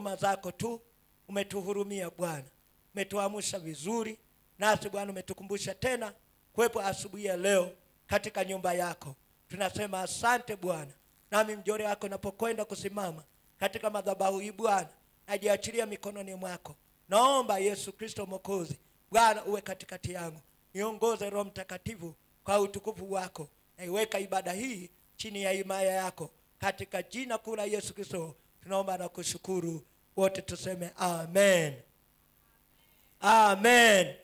huruma zako tu umetuhurumia bwana umetuamsha vizuri nasi bwana umetukumbusha tena kuwepo asubuhi ya leo katika nyumba yako tunasema asante bwana nami mjore wako napokwenda kusimama katika madhabahu hii bwana najiachilia mikononi mwako naomba yesu kristo mwokozi bwana uwe katikati yangu niongoze roho mtakatifu kwa utukufu wako naiweka ibada hii chini ya himaya yako katika jina kuu la yesu kristo tunaomba na kushukuru wote tuseme amen amen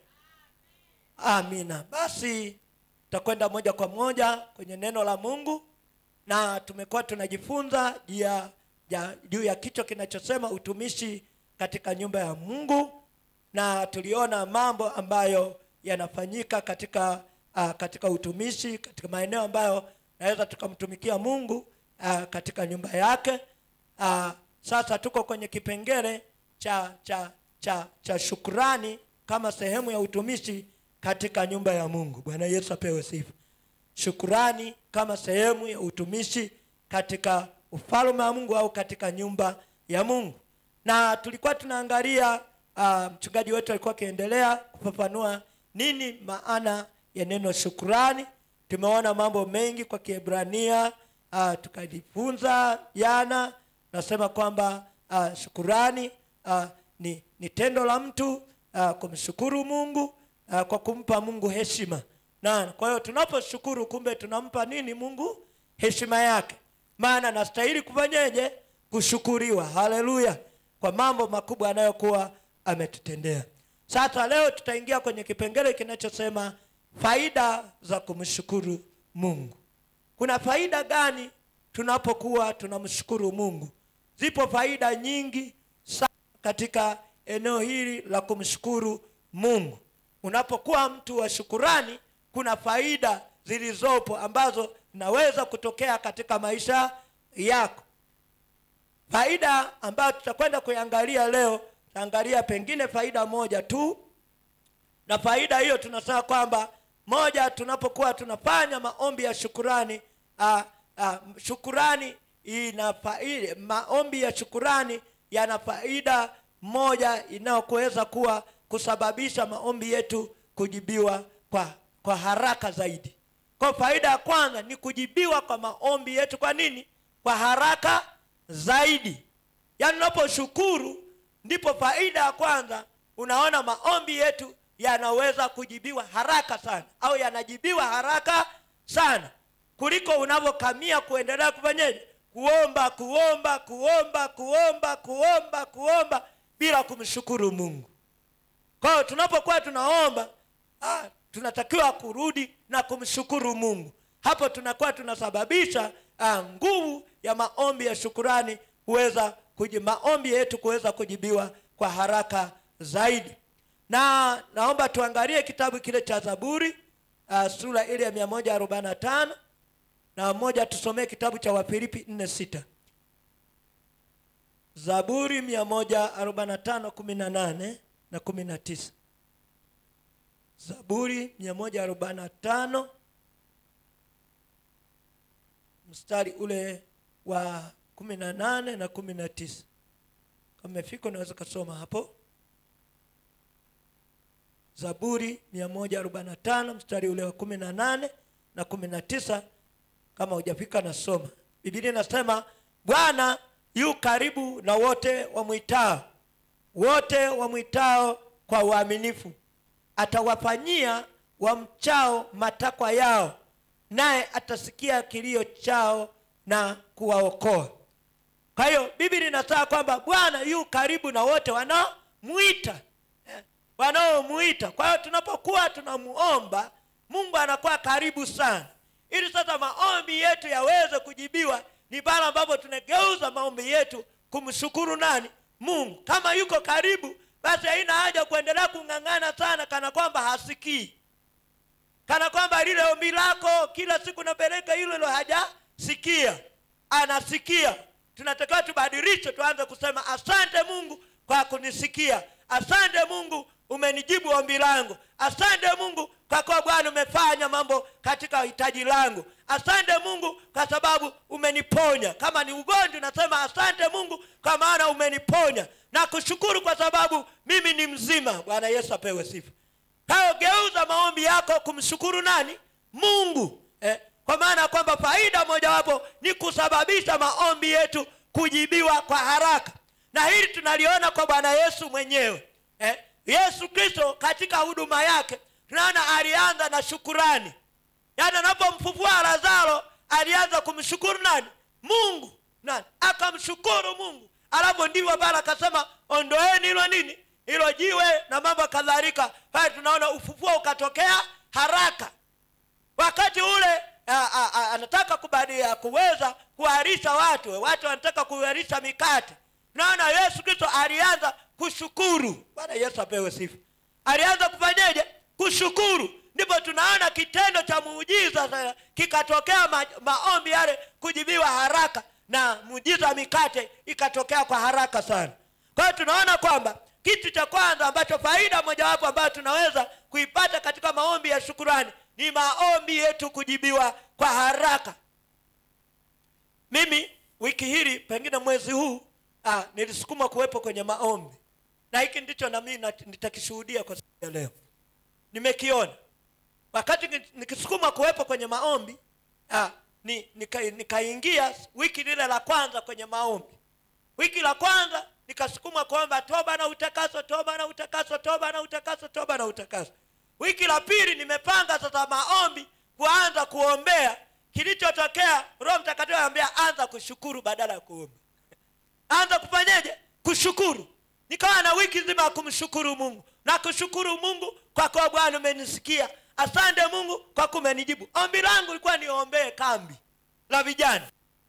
amina basi tutakwenda moja kwa moja kwenye neno la mungu na tumekuwa tunajifunza juu ya ya- juu ya kichwa kinachosema utumishi katika nyumba ya mungu na tuliona mambo ambayo yanafanyika katika uh, katika utumishi katika maeneo ambayo naweza tukamtumikia mungu uh, katika nyumba yake uh, sasa tuko kwenye kipengele cha cha cha cha shukrani kama sehemu ya utumishi katika nyumba ya mungu bwana yesu apewe sifa shukurani kama sehemu ya utumishi katika ufalme wa mungu au katika nyumba ya mungu na tulikuwa tunaangalia uh, mchungaji wetu alikuwa akiendelea kufafanua nini maana ya neno shukurani tumeona mambo mengi kwa kiebrania uh, tukajifunza jana nasema kwamba uh, shukurani uh, ni, ni tendo la mtu uh, kumshukuru mungu uh, kwa kumpa mungu heshima na kwa hiyo tunaposhukuru kumbe tunampa nini mungu heshima yake maana nastahili kufanyeje kushukuriwa haleluya kwa mambo makubwa anayokuwa ametutendea sasa leo tutaingia kwenye kipengele kinachosema faida za kumshukuru mungu kuna faida gani tunapokuwa tunamshukuru mungu zipo faida nyingi sana katika eneo hili la kumshukuru mungu unapokuwa mtu wa shukurani kuna faida zilizopo ambazo zinaweza kutokea katika maisha yako faida ambayo tutakwenda kuiangalia leo tutaangalia pengine faida moja tu na faida hiyo tunasema kwamba moja tunapokuwa tunafanya maombi ya shukurani uh, uh, shukurani ina faida, maombi ya shukurani yana faida moja inayokuweza kuwa kusababisha maombi yetu kujibiwa kwa kwa haraka zaidi kwa faida ya kwanza ni kujibiwa kwa maombi yetu kwa nini kwa haraka zaidi yaani unaposhukuru ndipo faida ya kwanza unaona maombi yetu yanaweza kujibiwa haraka sana au yanajibiwa haraka sana kuliko unavyokamia kuendelea kufanyeje kuomba kuomba kuomba kuomba kuomba kuomba bila kumshukuru mungu kwa hiyo tunapokuwa tunaomba ah, tunatakiwa kurudi na kumshukuru mungu hapo tunakuwa tunasababisha ah, nguvu ya maombi ya shukurani kuweza kuji, maombi yetu kuweza kujibiwa kwa haraka zaidi na naomba tuangalie kitabu kile cha zaburi uh, sura ile ya mia moja arobaini na tano na moja tusomee kitabu cha wafilipi nne sita zaburi mia moja arobaini na tano kumi na nane na kumi na tisa zaburi mia moja arobaini na tano mstari ule wa kumi na nane na kumi na tisa kama umefika unaweza ukasoma hapo zaburi 145 mstari ule wa 18 na 19 kama hujafika nasoma bibilia inasema bwana yu karibu na wote wamwitao wote wamwitao kwa uaminifu atawafanyia wamchao matakwa yao naye atasikia kilio chao na kuwaokoa kwa hiyo biblia inasema kwamba bwana yu karibu na wote wanaomwita Eh, wanaomwita kwa hiyo tunapokuwa tunamuomba mungu anakuwa karibu sana ili sasa maombi yetu yaweze kujibiwa ni pale ambapo tunageuza maombi yetu kumshukuru nani mungu kama yuko karibu basi haina haja kuendelea kung'ang'ana sana kana kwamba hasikii kana kwamba lile ombi lako kila siku napeleka hilo hilo hajasikia anasikia tunatakiwa tubadilishe tuanze kusema asante mungu kwa kunisikia asante mungu umenijibu ombi langu asante mungu kwa kuwa bwana umefanya mambo katika hitaji langu asante mungu kwa sababu umeniponya kama ni ugonjwa nasema asante mungu kwa maana umeniponya na kushukuru kwa sababu mimi ni mzima bwana yesu apewe sifa hayo geuza maombi yako kumshukuru nani mungu eh, kwa maana ya kwamba faida mojawapo ni kusababisha maombi yetu kujibiwa kwa haraka na hili tunaliona kwa bwana yesu mwenyewe eh, yesu kristo katika huduma yake tunaona alianza na shukurani yaani anapomfufua lazaro alianza kumshukuru nani mungu nani akamshukuru mungu alafu ndivyo pale akasema ondoeni hilo nini hilo jiwe na mambo kadhalika pale tunaona ufufuo ukatokea haraka wakati ule a, a, a, anataka kubadia kuweza kuharisha watu watu wanataka kuharisha mikate tunaona yesu kristo alianza kushukuru bwana yesu apewe sifa alianza kufanyeje kushukuru ndipo tunaona kitendo cha muujiza sasa kikatokea ma, maombi yale kujibiwa haraka na muujiza wa mikate ikatokea kwa haraka sana kwa hiyo tunaona kwamba kitu cha kwanza ambacho faida mojawapo ambayo tunaweza kuipata katika maombi ya shukurani ni maombi yetu kujibiwa kwa haraka mimi wiki hili pengine mwezi huu ah, nilisukuma kuwepo kwenye maombi na hiki ndicho nami nitakishuhudia kwa siku ya leo nimekiona wakati ni- nikisukuma kuwepo kwenye maombi ah, ni, nika- nikaingia wiki lile la kwanza kwenye maombi wiki la kwanza nikasukuma kuomba toba na utakaso toba na utakaso toba na utakaso toba na utakaso wiki la pili nimepanga sasa maombi kuanza kuombea kilichotokea roho mtakatifu anambia anza kushukuru badala ya kuomba anza kufanyeje kushukuru nikawa na wiki nzima ya kumshukuru mungu na kushukuru mungu kwa kuwa bwana umenisikia asante mungu kwa kuwa umenijibu ombi langu lilikuwa niombee kambi la vijana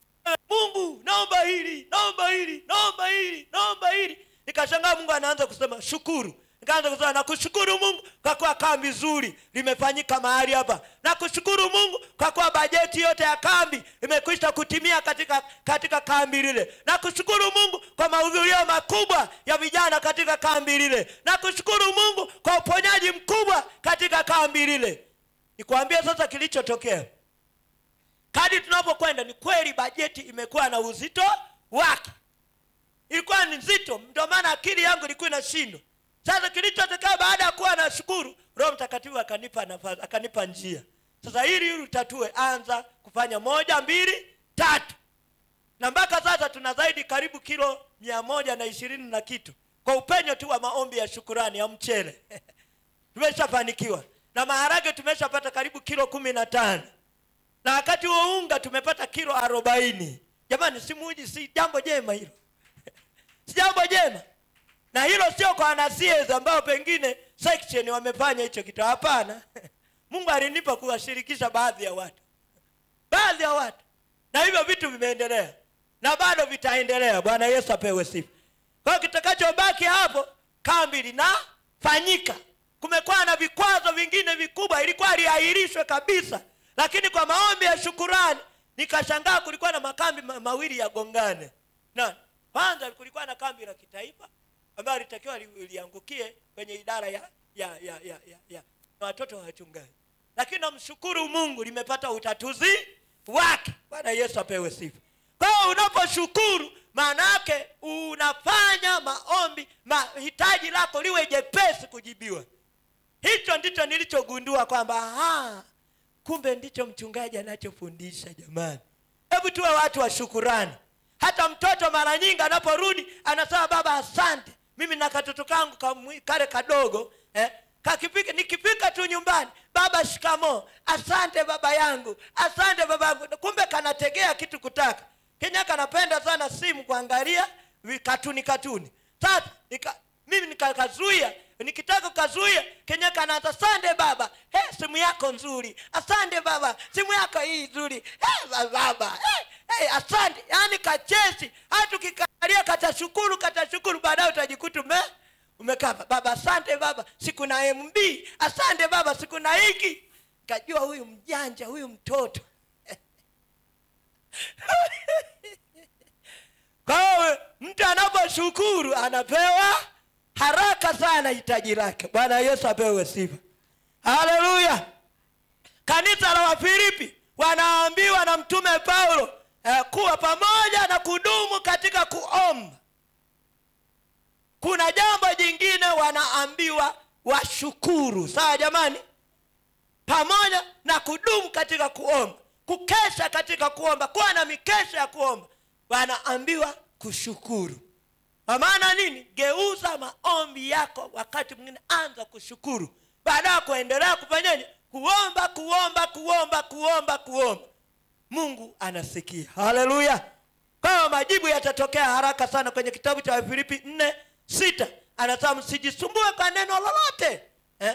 mungu naomba hili naomba hili naomba hili naomba hili nikashangaa mungu anaanza kusema shukuru nikaanza kusema nakushukuru mungu kwa kuwa kambi nzuri limefanyika mahali hapa nakushukuru mungu kwa kuwa bajeti yote ya kambi imekwisha kutimia katika katika kambi lile nakushukuru mungu kwa mahudhurio makubwa ya vijana katika kambi lile nakushukuru mungu kwa uponyaji mkubwa katika kambi lile nikwambie sasa kilichotokea kadi tunapokwenda ni kweli bajeti imekuwa na uzito wake ilikuwa ni nzito ndio maana akili yangu ilikuwa inashindwa sasa kilichotokea baada ya kuwa na shukuru roho mtakatifu akanipa nafasi akanipa njia sasa ili ili utatue anza kufanya moja mbili tatu na mpaka sasa tuna zaidi karibu kilo mia moja na ishirini na kitu kwa upenyo tu wa maombi ya shukurani ya mchele tumeshafanikiwa na maharage tumeshapata karibu kilo kumi na tano na wakati huo unga tumepata kilo arobaini jamani si muji si jambo jema hilo si jambo jema na hilo sio kwa wanasies ambao pengine section wamefanya hicho kitu hapana mungu alinipa kuwashirikisha baadhi ya watu baadhi ya watu na hivyo vitu vimeendelea na bado vitaendelea bwana yesu apewe sifa kwa hiyo kitakachobaki hapo kambi linafanyika kumekuwa na vikwazo vingine vikubwa ilikuwa liahirishwe kabisa lakini kwa maombi ya shukurani nikashangaa kulikuwa na makambi ma- mawili ya gongane na kwanza kulikuwa na kambi la kitaifa ambayo litakiwa li- liangukie kwenye idara ya ya ya ya, ya, ya watoto wa wachungaji lakini namshukuru mungu limepata utatuzi wake bwana yesu apewe sifa kwa hiyo unaposhukuru maana yake unafanya maombi mahitaji lako liwe jepesi kujibiwa hicho ndicho nilichogundua kwamba aha, kumbe ndicho mchungaji anachofundisha jamani hebu tuwe watu wa shukurani hata mtoto mara nyingi anaporudi anasema baba asante mimi na katoto kangu kamwi- kale kadogo eh, kakipika nikipika tu nyumbani baba shikamo asante baba yangu asante baba yangu kumbe kanategea kitu kutaka kenya kanapenda sana simu kuangalia vi- katuni katuni sasa nika, mimi nikakazuia nikitaka kukazuia kenya kanaanza asante baba hey, simu yako nzuri asante baba simu yako hii nzuri hey, baba hey, hey, asante yaani kachesi hata ukikalia katashukuru katashukuru baadaye utajikuta ume umekaa baba asante baba siku na mb asante baba siku na hiki kajua huyu mjanja huyu mtoto kwa hiyo mtu anaposhukuru anapewa haraka sana hitaji lake bwana yesu apewe sifa haleluya kanisa la wafilipi wanaambiwa na mtume paulo eh, kuwa pamoja na kudumu katika kuomba kuna jambo jingine wanaambiwa washukuru sawa jamani pamoja na kudumu katika kuomba kukesha katika kuomba kuwa na mikesha ya kuomba wanaambiwa kushukuru kwa maana nini geuza maombi yako wakati mwingine anza kushukuru baada ya kuendelea kufanyaje kuomba kuomba kuomba kuomba kuomba mungu anasikia haleluya kwayo majibu yatatokea haraka sana kwenye kitabu cha wafilipi nne sita anasema msijisumbue kwa neno lolote eh?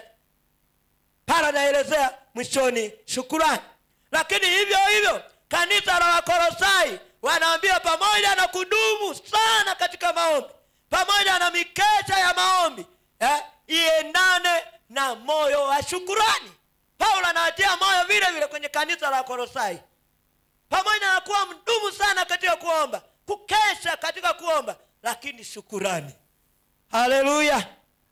pala naelezea mwishoni shukurani lakini hivyo hivyo kanisa la wakorosai wanaambia pamoja na kudumu sana katika maombi pamoja na mikesha ya maombi eh, iendane na moyo wa shukurani paulo anawatia moyo vile vile kwenye kanisa la wakorosai pamoja na kuwa mdumu sana katika kuomba kukesha katika kuomba lakini shukurani haleluya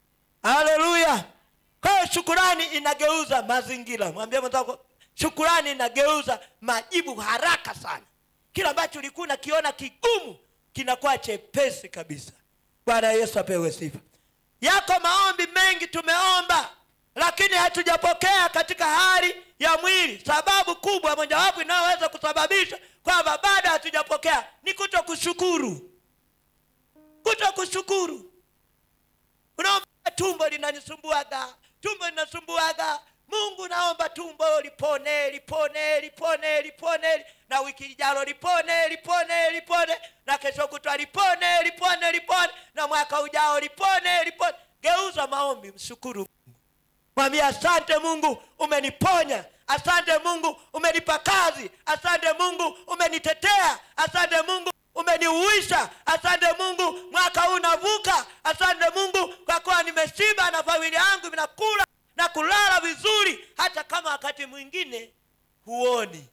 haleluya kwa hiyo shukurani inageuza mazingira mwambie mwenzako shukurani inageuza majibu haraka sana kila ambacho ulikuwa unakiona kigumu kinakuwa chepesi kabisa bwana yesu apewe sifa yako maombi mengi tumeomba lakini hatujapokea katika hali ya mwili sababu kubwa mojawapo inayoweza kusababisha kwamba bado hatujapokea ni kuto kushukuru kuto kushukuru unaomba tumbo linanisumbuaga tumbo linasumbuaga mungu naomba tumbo lipone lipone lipone lipone na wiki ijalo lipone lipone lipone na kesho kutwa lipone lipone lipone na mwaka ujao lipone lipone geuza maombi mshukuru mungu mwambie asante mungu umeniponya asante mungu umenipa kazi asante mungu umenitetea asante mungu umeniuisha asante mungu mwaka huu navuka asante mungu kwa kuwa nimeshiba na familia yangu vinakula na kulala vizuri hata kama wakati mwingine huoni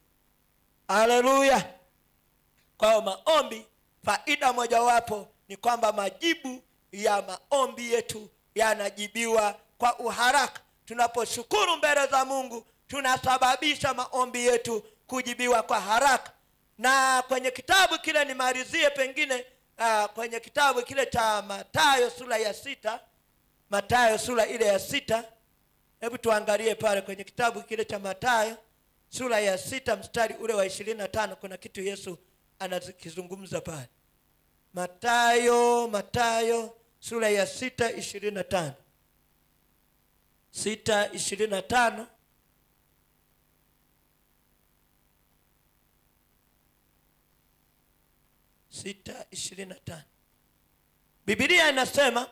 haleluya kwa hiyo maombi faida mojawapo ni kwamba majibu ya maombi yetu yanajibiwa kwa uharaka tunaposhukuru mbele za mungu tunasababisha maombi yetu kujibiwa kwa haraka na kwenye kitabu kile nimalizie pengine uh, kwenye kitabu kile cha matayo sura ya sita matayo sura ile ya sita hebu tuangalie pale kwenye kitabu kile cha matayo sura ya sita mstari ule wa ishirini na tano kuna kitu yesu anakizungumza pale matayo matayo sura ya sita ishirini na tano sita ishirini na tano sita ishirini na tano bibilia inasema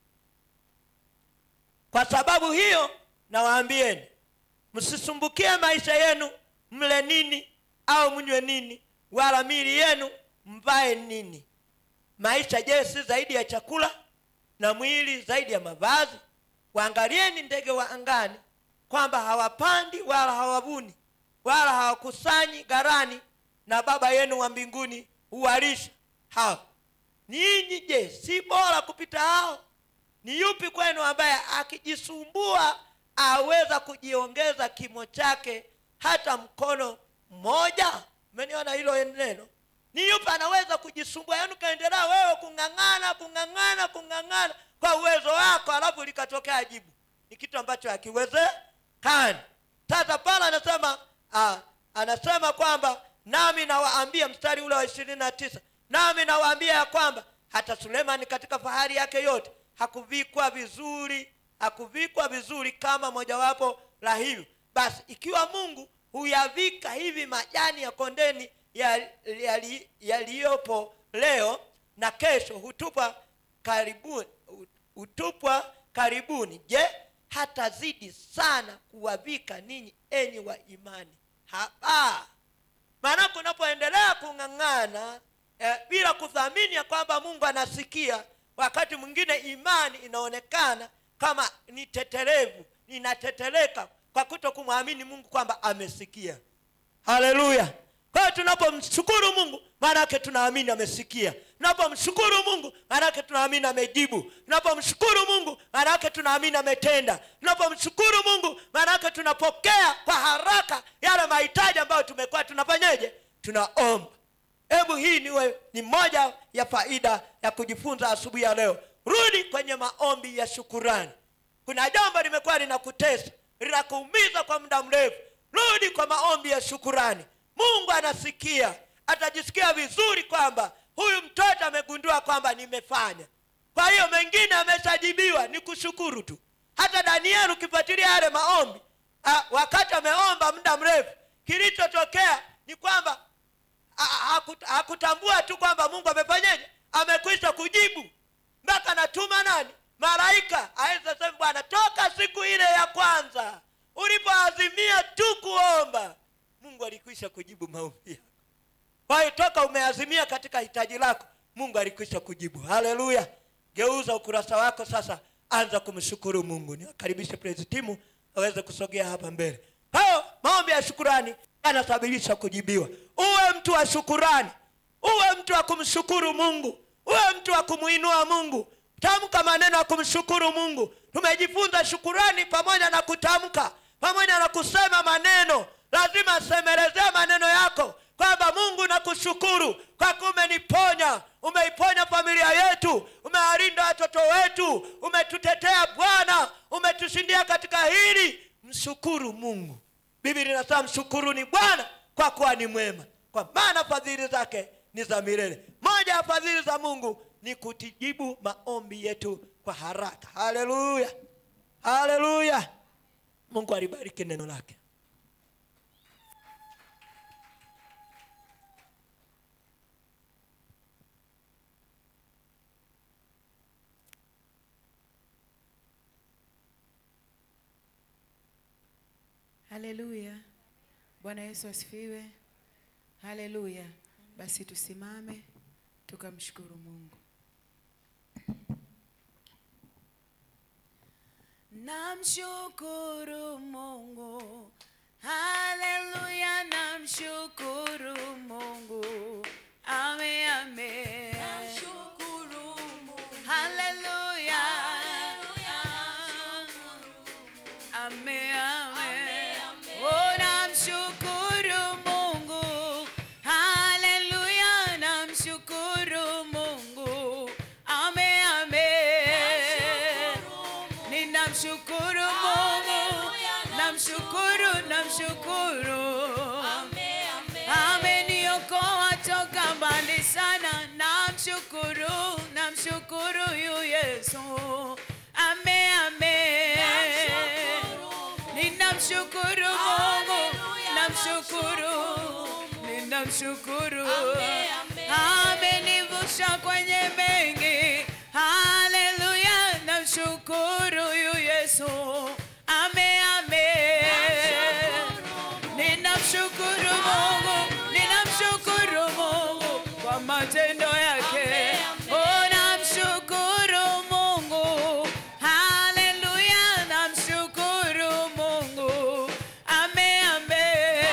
kwa sababu hiyo nawaambieni msisumbukie maisha yenu mle nini au mnywe nini wala mili yenu mvae nini maisha je si zaidi ya chakula na mwili zaidi ya mavazi waangalieni ndege wa angani kwamba hawapandi wala hawavuni wala hawakusanyi gharani na baba yenu wa mbinguni huwalisha hao ninyi je si bora kupita hao ni yupi kwenu ambaye akijisumbua aweza kujiongeza kimo chake hata mkono mmoja umeniona hilo neno ni yupi anaweza kujisumbua yaani ukaendelea wewe kung'ang'ana kung'ang'ana kung'ang'ana kwa uwezo wako alafu likatokea jibu ni kitu ambacho hakiwezekani sasa pale anasema ah, anasema kwamba nami nawaambia mstari ule wa ishirini na tisa nami nawaambia ya kwamba hata sulemani katika fahari yake yote hakuvikwa vizuri hakuvikwa vizuri kama mojawapo la hivyo basi ikiwa mungu huyavika hivi majani ya kondeni yaliyopo ya, ya, ya leo na kesho hutupwa karibuni hutupwa karibuni je hatazidi sana kuwavika ninyi enyi wa imani haba maanake unapoendelea kung'ang'ana eh, bila kuthamini ya kwamba mungu anasikia wakati mwingine imani inaonekana kama ni teterevu inateteleka kwa kuto kumwamini mungu kwamba amesikia haleluya kwa hiyo tunapomshukuru mungu maanake tunaamini amesikia tunapomshukuru mungu maanake tunaamini amejibu tunapomshukuru mungu maanake tunaamini ametenda tunapomshukuru mungu maanake tunapokea kwa haraka yale mahitaji ambayo tumekuwa tunafanyeje tunaomba hebu hii niwe ni moja ya faida ya kujifunza asubuhi ya leo rudi kwenye maombi ya shukurani kuna jambo limekuwa linakutesa linakuumiza kwa muda mrefu rudi kwa maombi ya shukurani mungu anasikia atajisikia vizuri kwamba huyu mtoto amegundua kwamba nimefanya kwa hiyo mengine ameshajibiwa ni kushukuru tu hata danieli ukifuatilia yale maombi ah, wakati ameomba muda mrefu kilichotokea ni kwamba ha- hakut- hakutambua tu kwamba mungu amefanyeje amekwisha kujibu mpaka anatuma nani malaika aweze sema bwana toka siku ile ya kwanza ulipoazimia tu kuomba mungu alikwisha kujibu maombi yako kwa hiyo toka umeazimia katika hitaji lako mungu alikwisha kujibu haleluya geuza ukurasa wako sasa anza kumshukuru mungu niwakaribishe praise timu aweze kusogea hapa mbele hayo maombi ya shukurani yanasabilisha kujibiwa uwe mtu wa shukurani uwe mtu wa kumshukuru mungu uwe mtu wa kumwinua mungu tamka maneno ya kumshukuru mungu tumejifunza shukurani pamoja na kutamka pamoja na kusema maneno lazima semelezee maneno yako kwamba mungu nakushukuru kwa kuwa umeniponya umeiponya familia yetu umewalinda watoto wetu umetutetea bwana umetushindia katika hili mshukuru mungu biblia inasema mshukuruni bwana kwa kuwa ni mwema kwa maana fadhili zake ni za milele moja ya fadhili za mungu ni kutijibu maombi yetu kwa haraka haleluya haleluya mungu alibariki neno lake haleluya bwana yesu asifiwe haleluya basi tusimame tukamshukuru mungu namshukuru mungu haleluya namshukuru mungu ame ame haleluya ame ame oh namshukuru mungu haleluya namshukuru mungu ame ame ninamshukuru mungu namshukuru namshukuru ameniokoa toka mbali sana namshukuru namshukuru yu yesu ame ame ninamshukuru mungu namshukuru ninamshukuru amenivusha kwenye mengi haleluya namshukuru yu yesu ame ame ninamshukuru mungu ninamshukuru mungu kwa matendo yake oh namshukuru mungu haleluya namshukuru mungu ame ame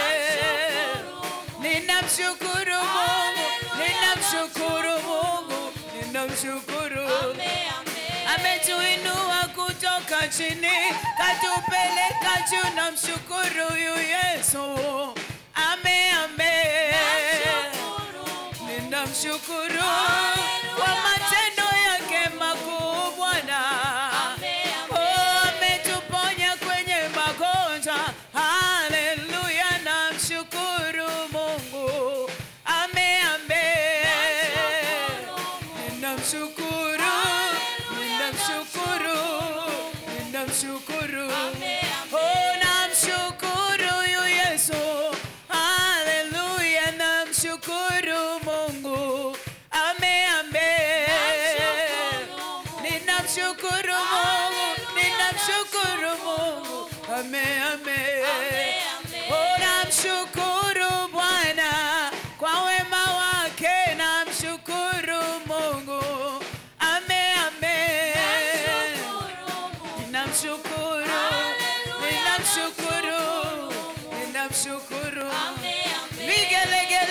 ninamshukuru mungu ninamshukuru mungu ninamshukuru ametuinua kutoka chini katupeleka juu na mshukuru yu yesu ame ame ninamshukuru kwa matendo yake makuu bwana Oh, ametuponya kwenye magonjwa haleluya namshukuru mungu ame ame ninamshukuru ninamshukuru ninamshukuru oh namshukuru yu yesu haleluya namshukuru mungu ame ame ninamshukuru mungu ninamshukuru mungu ame ame oh namshukuru bwana kwa wema wake namshukuru mungu ame ame ninamshukuru ninamshukuru ninamshukuru vigelegele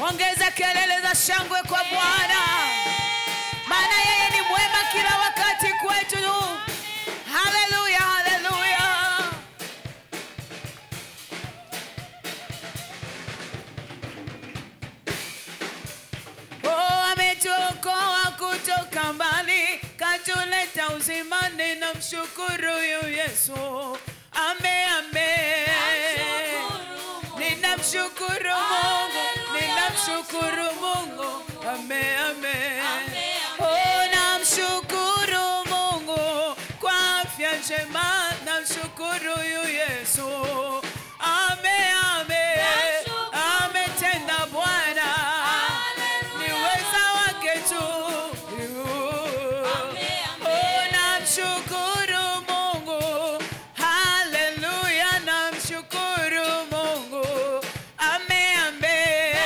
ongeza kelele za shangwe kwa bwana maana yeye ni mwema kila wakati kwetu haleluya haleluya Oh, ametuokoa kutoka mbali katuleta uzimani na mshukuru yu yesu ame ame ninamshukuru mungu ninamshukuru mungu ame ame Oh, namshukuru mungu kwa afya njema namshukuru yu yesu ame ame ametenda bwana ni weza wake tu Oh, namshukuru mungu haleluya namshukuru mungu ame ame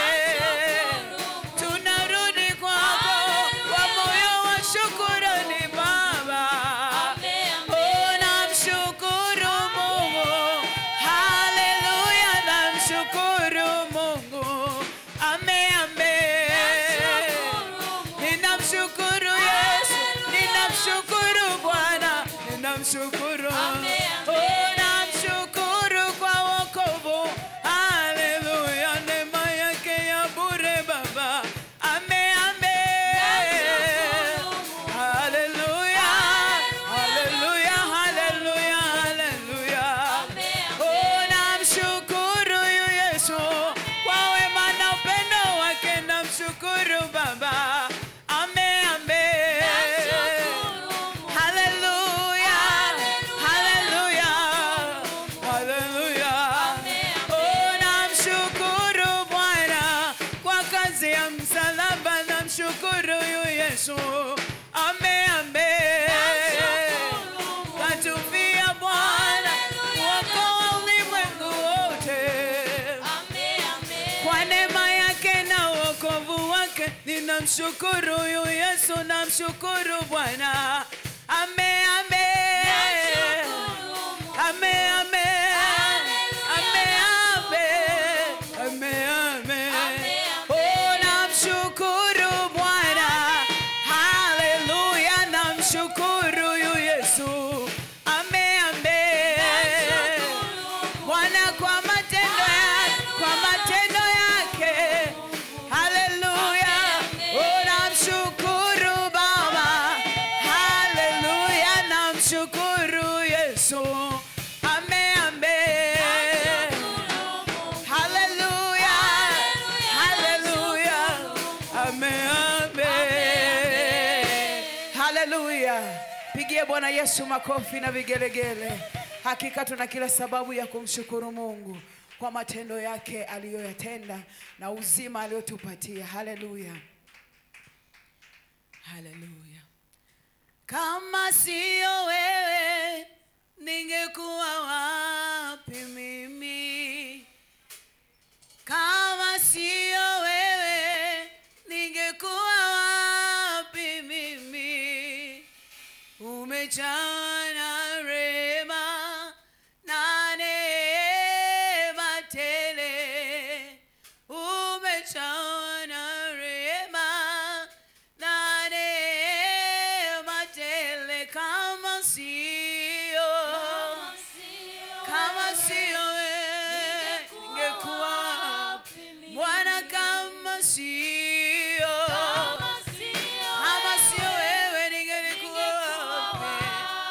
tunarudi kwako kwa moyo wa shukurani baba Oh, namshukuru mungu haleluya namshukuru mungu ame ame ninamshukuru yesu ninamshukuru bwana ninamshukuru Oh, namshukuru kwa wokovu haleluya neema yake ya bure baba ame ame haleluya haleluya haleluya haleluya Oh, namshukuru yu Yesu kwa wema na upendo wake, namshukuru Baba. Ame, ame. Haleluya, haleluya, haleluya. Oh, namshukuru Bwana kwa kazi ya msalaba, namshukuru yu Yesu. Ame, ame katufia Bwana kuokoa ulimwengu wote kwa neema yake na wokovu wake ninamshukuru huyu Yesu, namshukuru Bwana. Ame, ame. Ame, ame. Ame, ame. Ame, ame. Oh, namshukuru Bwana. Haleluya, namshukuru huyu Yesu. Ame, ame. Bwana kwa matendo yake, kwa matendo yake. Haleluya. Oh, namshukuru Baba. Haleluya, namshukuru Yesu. Ame, ame. Haleluya. Haleluya. Ame, ame. Haleluya. Pigie Bwana Yesu makofi na vigelegele. Hakika tuna kila sababu ya kumshukuru Mungu kwa matendo yake aliyoyatenda na uzima aliyotupatia. Haleluya. Haleluya. Kama sio wewe ningekuwa wapi mimi? Kama sio wewe ningekuwa wapi mimi? Umejawa na rehema na neema tele, umejawa na rehema na neema tele. Kama sio kama sio wewe ningekuwa wapi? Bwana, kama sio kama sio wewe ningelikuwa wapi?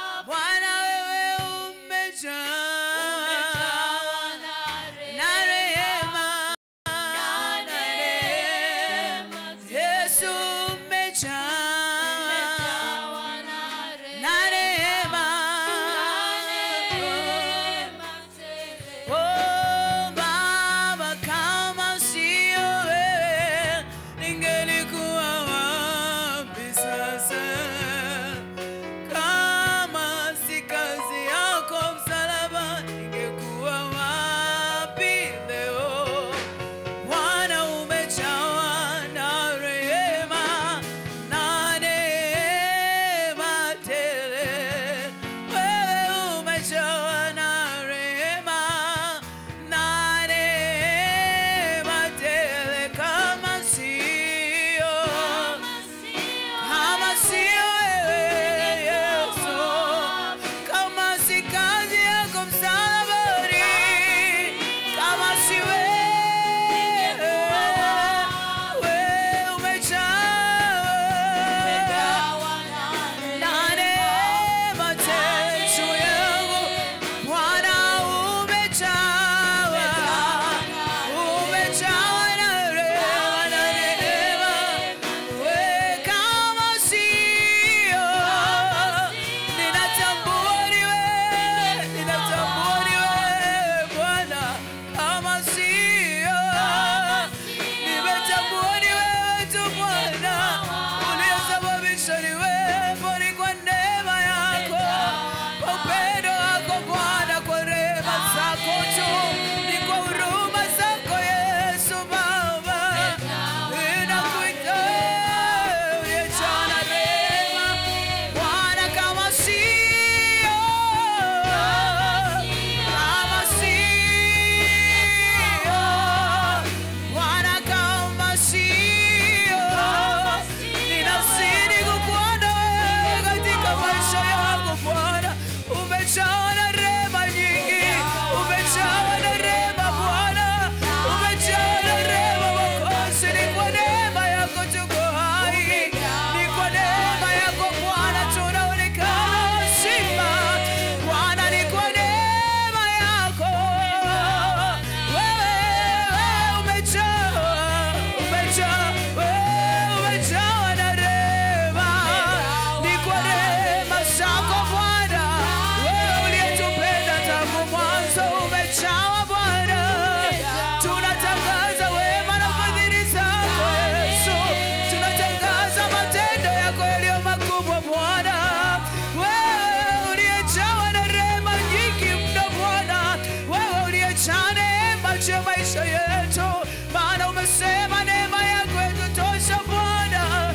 juu ya maisha yetu, maana umesema neema yako yatutosha Bwana.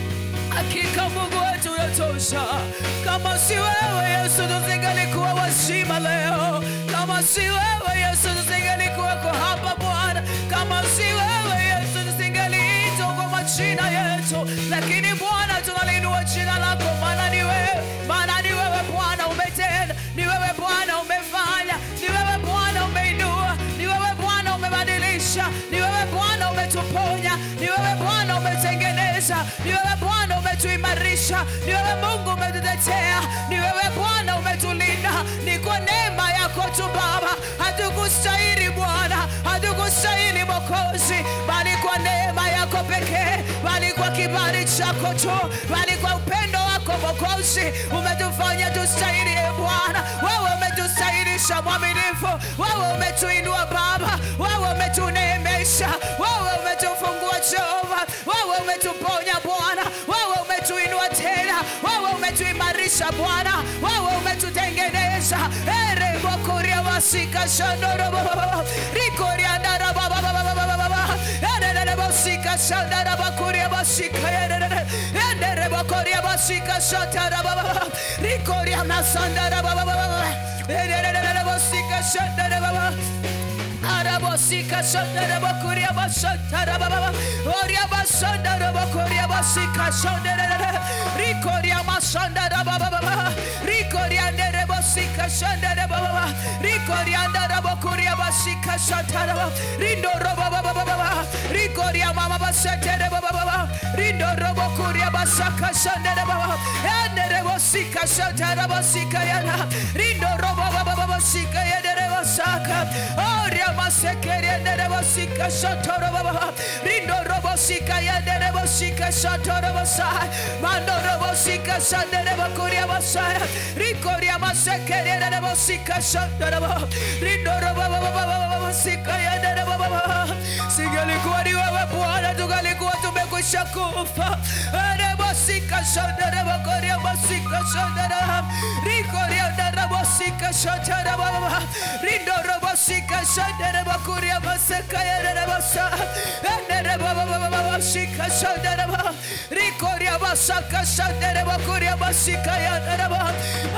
Hakika Mungu wetu yatosha. Kama si wewe Yesu, tusingelikuwa wazima leo. Kama si wewe Yesu, tusingelikuwako hapa Bwana. Kama si wewe Yesu, tusingeliitwa kwa majina yetu, lakini Bwana tunaliinua jina lako, maana ni wewe, maana ni wewe Bwana umetenda, ni wewe Bwana umefanya, ni wewe Bwana umeinua, ni wewe Bwana umebadilisha, ni wewe Bwana umetuponya, ni wewe Bwana umetengeneza, ni wewe Bwana umetuimarisha, ni wewe Mungu umetutetea, ni wewe Bwana umetulinda, ni kwa neema yako tu Baba. Hatukustahili Bwana, hatukustahili Mwokozi, bali kwa neema yako pekee, bali kwa kibali chako tu, bali kwa upendo wako Mwokozi umetufanya tustahili. E Bwana, wewe umetustahilisha mwaminifu, wewe umetuinua Baba, wewe umetuneemesha, wewe umetufungua Jehova, wewe umetuponya Bwana, wewe umetuinua tena, wewe umetuimarisha Bwana, wewe umetutengeneza ere bokoria wasika shandorobo rikoria ndaraba baba baba baba baba ere bosika shandaraba kuria basika ere ere bokoria basika shandaraba baba rikoria nasandara baba baba ere bosika shandaraba baba Arabosika shandara bakuria bashandara baba Oria bashandara bakuria basika shandara Rikoria mashandara baba baba Rikoria ndere basika shandara baba Rikoria ndara bakuria basika shandara baba Rindo roba baba baba Rikoria mama bashandara baba baba Rindo roba kuria basaka shandara baba Ndere basika shandara basika yana Rindo roba baba baba basika yana basaka Oria masekeri endere bosika shotoro baba rindo robosika yendere bosika shotoro basa mando robosika shandere bakuria basa rikoria masekeri endere bosika shotoro baba rindo robo bosika yendere baba singelikuwa ni wewe Bwana tungalikuwa tumekwisha kufa ere bosika shandere bakuria bosika shandere rikoria endere bosika shotoro baba rindo robosika shandere bakuria baseka yerere basa endere baba baba baba shika shandere ba rikoria basaka shandere bakuria basika yerere ba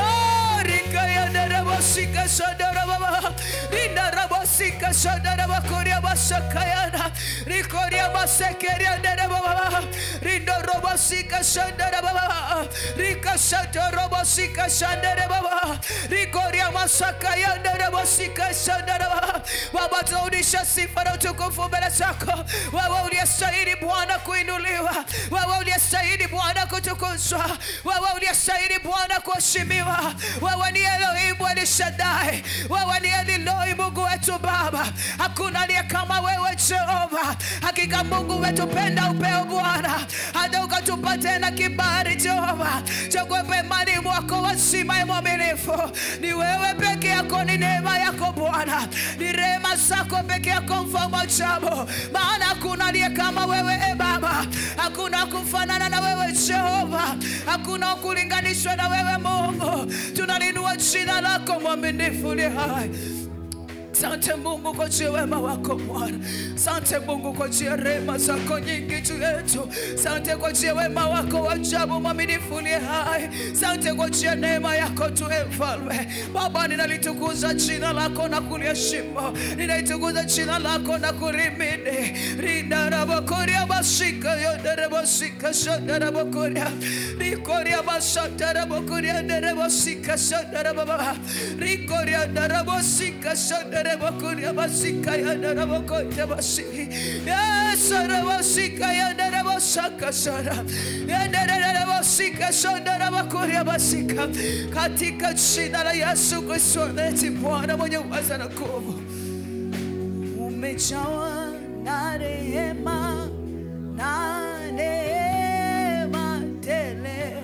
Ah, rika yerere basika shandere baba rinda rabasika shandere bakuria basaka yana rikoria baseka yerere baba rindo robasika shandere baba rika shandere robasika shandere baba rikoria masaka yerere basika shandere baba Baba, tunarudisha sifa na utukufu mbele zako. Wewe uliyestahili Bwana kuinuliwa, wewe uliyestahili Bwana kutukuzwa, wewe uliyestahili Bwana kuheshimiwa. Wewe ni Elohim El Shaddai, wewe ni Eliloi, Mungu wetu Baba. Hakuna aliye kama wewe Jehova. Hakika Mungu umetupenda upeo Bwana, hata ukatupa tena kibali Jehova cha kuwepo imani mwako wazima ya mwaminifu. Ni wewe peke yako, ni neema yako Bwana, ni rehema zako peke yako, mfalme wa ajabu. Maana hakuna aliye kama wewe e Baba, hakuna kufanana na wewe Jehova, hakuna kulinganishwa na wewe Mungu. Tunalinua jina lako mwaminifu ni hai Sante Mungu kwa juu ya wema wako Bwana. Sante Mungu kwa juu ya rehema zako nyingi juu yetu. Sante kwa juu ya wema wako wa ajabu mwaminifu ni hai. Sante kwa juu ya neema yako tu e Mfalme. Baba, ninalitukuza jina lako na kuliheshimu. Ninalitukuza jina lako na kulimidi. Rinda rabokoria basika yonde rabosika shonde rabokoria. Rikoria basata rabokoria ndere basika shonde rababa. Rikoria ndarabosika shonde rabokoria basika yonde rabokoria basi. Yes, rabosika yonde rabosaka shara. Yonde rabosika shonde rabokoria basika. Katika jina la Yesu Kristo neti Bwana mwenye uweza na nguvu umejawa na rehema na neema tele,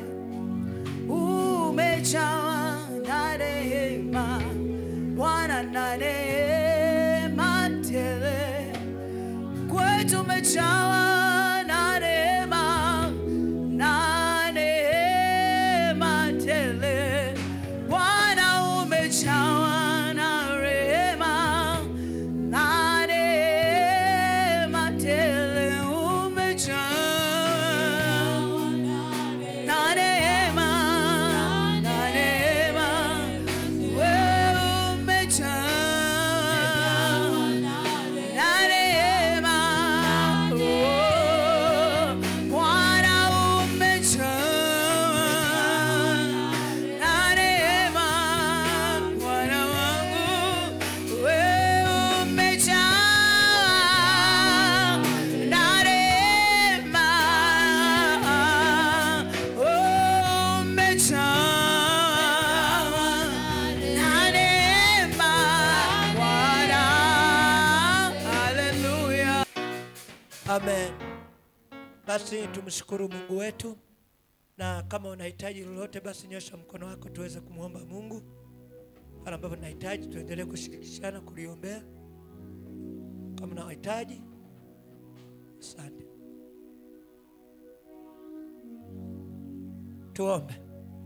umejawa na rehema Bwana na neema tele, kwetu umejawa na rehema na neema tele, Bwana umejawa na rehema na amen basi tumshukuru mungu wetu na kama unahitaji lolote basi nyosha mkono wako tuweze kumwomba mungu pale ambapo tunahitaji tuendelee kushirikishana kuliombea kama unahitaji asante tuombe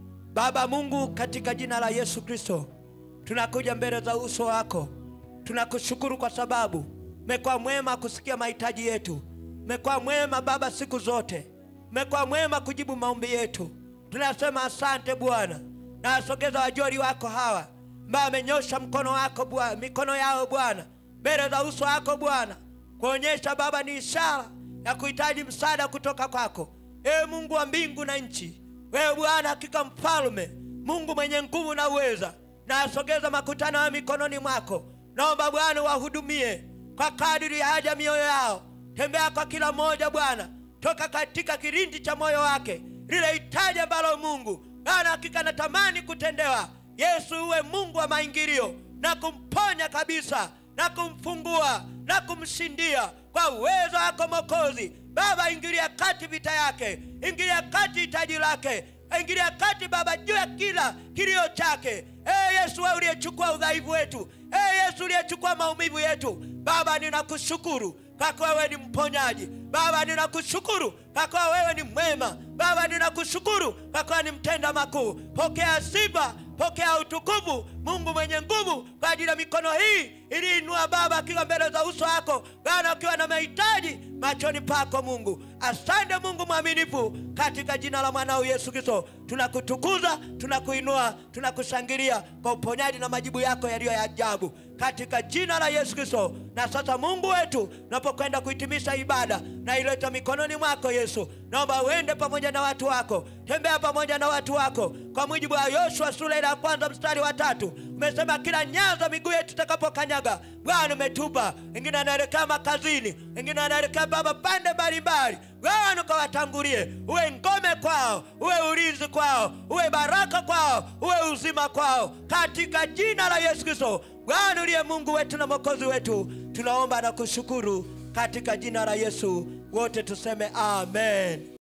baba mungu katika jina la yesu kristo tunakuja mbele za uso wako tunakushukuru kwa sababu mekuwa mwema kusikia mahitaji yetu mekuwa mwema baba siku zote mekuwa mwema kujibu maombi yetu tunasema asante bwana na wasogeza wajoli wako hawa ambao amenyosha mkono wako bwana mikono yao bwana mbele za uso wako bwana kuonyesha baba ni ishara ya kuhitaji msaada kutoka kwako ewe mungu wa mbingu na nchi wewe bwana hakika mfalme mungu mwenye nguvu na uweza na asogeza makutano ya mikononi mwako naomba bwana wahudumie kwa kadiri ya haja mioyo yao tembea kwa kila mmoja bwana toka katika kirindi cha moyo wake lile hitaji ambalo mungu bwana hakika natamani kutendewa yesu uwe mungu wa maingilio na kumponya kabisa na kumfungua na kumshindia kwa uwezo wako mokozi baba ingilia kati vita yake ingilia kati hitaji lake ingilia kati baba juu ya kila kilio chake ee yesu wewe uliyechukua udhaifu wetu ee yesu uliyechukua maumivu yetu baba ninakushukuru kwa kuwa wewe ni mponyaji baba ninakushukuru kwa kuwa wewe ni mwema baba ninakushukuru kwa kuwa ni mtenda makuu pokea sifa pokea utukufu mungu mwenye nguvu kwa ajili ya mikono hii iliinua baba akiwa mbele za uso wako bwana ukiwa na mahitaji machoni pako mungu asante mungu mwaminifu katika jina la mwanao yesu kristo tunakutukuza tunakuinua tunakushangilia kwa uponyaji na majibu yako yaliyo ya ajabu katika jina la yesu kristo na sasa mungu wetu unapokwenda kuhitimisha ibada na ileta mikononi mwako yesu naomba uende pamoja na watu wako tembea pamoja na watu wako kwa mujibu wa yoshua sura ile ya kwanza mstari wa tatu umesema kila nyaza miguu yetu itakapokanyaga bwana umetupa wengine anaelekea makazini wengine anaelekea baba pande mbalimbali bwana ukawatangulie uwe ngome kwao uwe ulinzi kwao uwe baraka kwao uwe uzima kwao katika jina la yesu kristo bwana uliye mungu wetu na mwokozi wetu tunaomba na kushukuru katika jina la yesu wote tuseme amen